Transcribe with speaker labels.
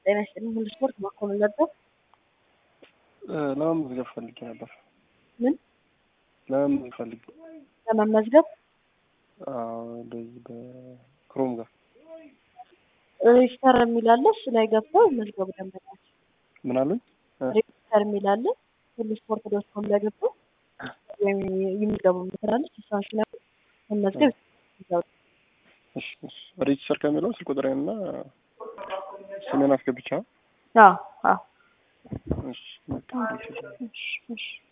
Speaker 1: ጤና ይስጥልኝ። ሁሉ ስፖርት ማኮንን ነበር።
Speaker 2: ለመመዝገብ ፈልጌ ነበር።
Speaker 1: ምን
Speaker 2: ለመመዝገብ ፈልጌ
Speaker 1: ለመመዝገብ
Speaker 2: አዎ፣ እንደዚህ በክሮም ጋር
Speaker 1: ሬጅስተር የሚላለ እሱ ላይ ገብተው መዝገቡ ደንበኛቸው
Speaker 2: ምን አሉኝ?
Speaker 1: ሬጅስተር የሚላለ ሁሉ ስፖርት ዶት ኮም ላይ ገብተው ወይም የሚገቡ ምትላለች እሷን ሲነቁ መመዝገብ ይችላሉ።
Speaker 2: እሺ፣ እሺ። ሬጅስተር ከሚለው ስልክ ቁጥሬንና ስሜን አስገብቻ
Speaker 1: አዎ አዎ
Speaker 2: እሺ፣ በቃ ይችላል።
Speaker 1: እሺ እሺ